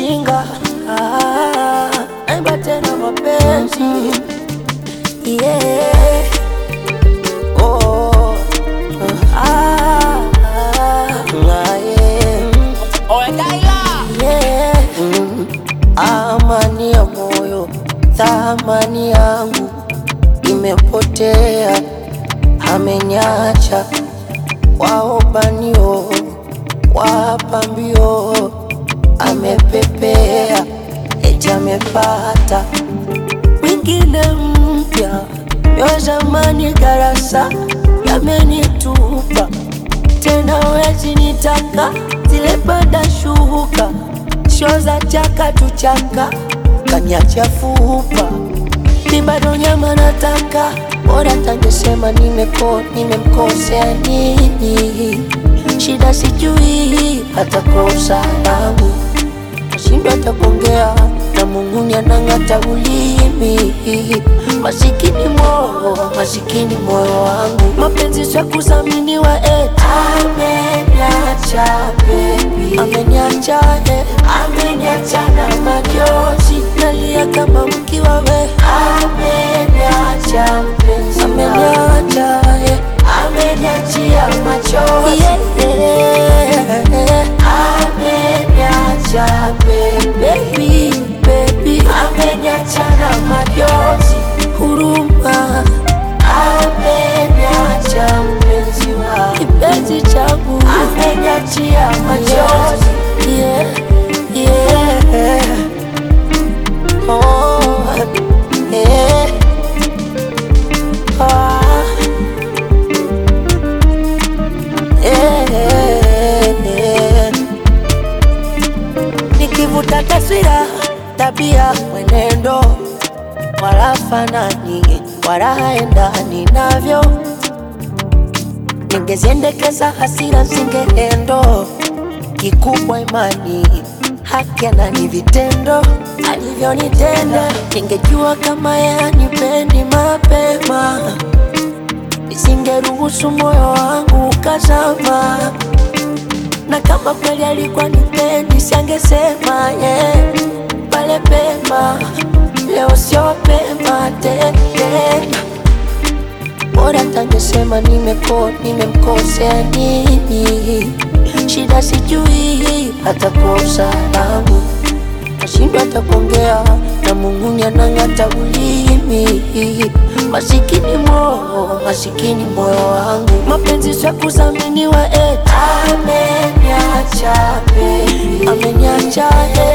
ujinga ah, naimba tena mapenzi yeah. oh, ah, ah, yeah. Yeah. Mm. Amani ya moyo, thamani yangu imepotea, amenyacha waobanio, wapambio, amepepea, eti amepata mwingine mpya, yo zamani darasa yamenitupa tena, wezi nitaka zile bada shuka sho za chaka tuchaka kanyacha fupa mi bado nyama nataka bora tangesema nimeko nimemkosea nini shida sijui hata kosa langu nashindwa hata kuongea na Mungu anang'ata ulimi masikini moyo masikini moyo wangu mapenzi sio kudhaminiwa eti ameniacha baby ameniacha eh ameniacha na machozi nalia kama mkiwa we ameniacha mpenzi ameniacha eh ameniachia machozi yeah, yeah. ameniacha baby baby ameniacha na machozi huruma ameniacha mpenzi wa kipenzi changu ameniachia machozi yeah, yeah. Oh, yeah. Ah. Yeah. Nikivuta taswira, tabia, mwenendo, wala fanani, wala haendani navyo. Ningeziendekeza hasira zingeendo, kikubwa imani, haki ni vitendo alivyonitenda. Ningejua kama yeye hanipendi mapema nisingeruhusu moyo wangu ukazama, na kama kweli alikuwa nipendi siangesema yeah. pale pema, leo sio pema tena, bora tangesema nimeko nimemkosea nini, shida sijui hata kosa langu nashindwa hata kuongea na Mungu anang'ata ulimi masikini moyo masikini moyo wangu mapenzi sio kudhaminiwa eti ameniacha baby ameniacha eh